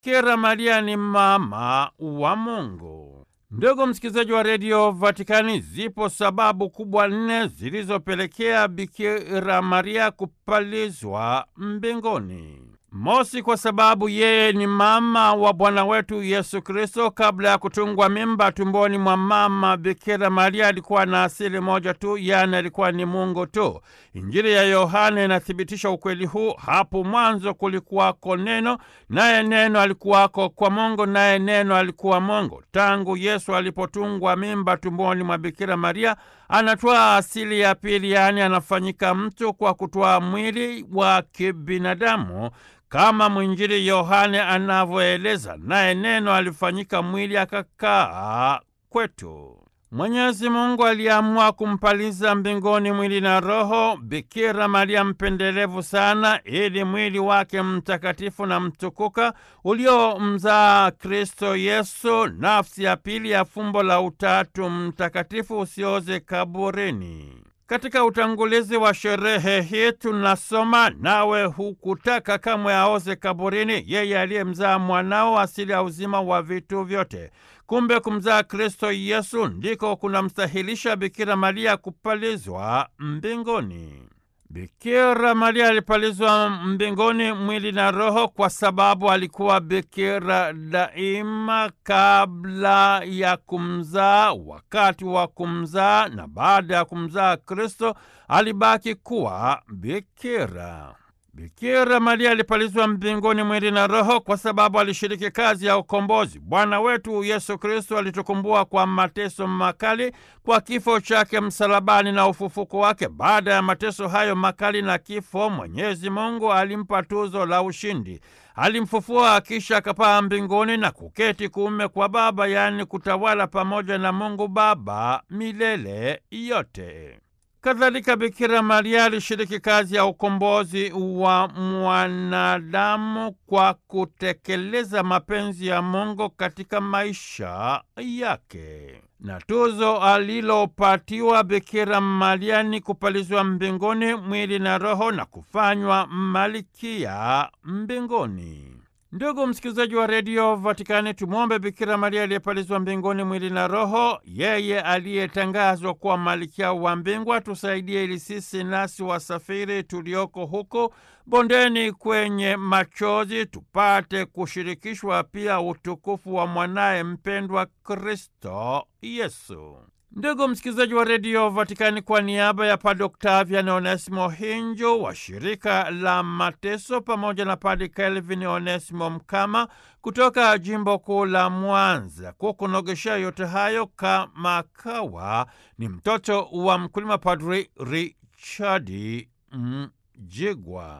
Bikira Maria ni mama wa Mungu. Ndugu msikilizaji wa redio Vatikani, zipo sababu kubwa nne zilizopelekea Bikira Maria kupalizwa mbinguni. Mosi, kwa sababu yeye ni mama wa Bwana wetu Yesu Kristo. Kabla ya kutungwa mimba tumboni mwa mama Bikira Maria alikuwa na asili moja tu, yaani alikuwa ni Mungu tu. Injili ya Yohane inathibitisha ukweli huu. Hapo mwanzo kulikuwako Neno, naye Neno alikuwako kwa Mungu, naye Neno alikuwa Mungu. Tangu Yesu alipotungwa mimba tumboni mwa Bikira Maria anatwaa asili ya pili, yaani anafanyika mtu kwa kutwaa mwili wa kibinadamu kama mwinjili Yohane anavyoeleza, naye Neno alifanyika mwili akakaa kwetu. Mwenyezi Mungu aliamua kumpaliza mbinguni mwili na roho Bikira Maria mpendelevu sana, ili mwili wake mtakatifu na mtukuka uliomzaa Kristo Yesu, nafsi ya pili ya fumbo la Utatu Mtakatifu, usioze kaburini. Katika utangulizi wa sherehe hii tunasoma, nawe hukutaka kamwe aoze kaburini, yeye aliyemzaa mwanao, asili ya uzima wa vitu vyote. Kumbe kumzaa Kristo Yesu ndiko kunamstahilisha Bikira Maria kupalizwa mbinguni. Bikira Maria alipalizwa mbinguni mwili na roho kwa sababu alikuwa bikira daima, kabla ya kumzaa, wakati wa kumzaa na baada ya kumzaa Kristo alibaki kuwa bikira. Bikira Maria alipalizwa mbinguni mwili na roho kwa sababu alishiriki kazi ya ukombozi. Bwana wetu Yesu Kristo alitukumbua kwa mateso makali, kwa kifo chake msalabani na ufufuko wake. Baada ya mateso hayo makali na kifo, Mwenyezi Mungu alimpa tuzo la ushindi. Alimfufua kisha akapaa mbinguni na kuketi kuume kwa Baba, yaani kutawala pamoja na Mungu Baba milele yote. Kadhalika, Bikira Maria alishiriki kazi ya ukombozi wa mwanadamu kwa kutekeleza mapenzi ya Mungu katika maisha yake, na tuzo alilopatiwa Bikira Maria ni kupalizwa mbinguni mwili na roho na kufanywa malkia mbinguni. Ndugu msikilizaji wa redio Vatikani, tumwombe Bikira Maria aliyepalizwa mbinguni mwili na roho, yeye aliyetangazwa kuwa malkia wa mbingu, atusaidie ili sisi nasi wasafiri tulioko huko bondeni kwenye machozi tupate kushirikishwa pia utukufu wa mwanaye mpendwa Kristo Yesu. Ndugu msikilizaji wa redio Vatikani, kwa niaba ya Padre Octavian Onesimo Hinjo wa shirika la mateso pamoja na Padre Kelvin Onesimo Mkama kutoka jimbo kuu la Mwanza, kukunogeshea yote hayo kama kawa ni mtoto wa mkulima Padre Richard Mjigwa.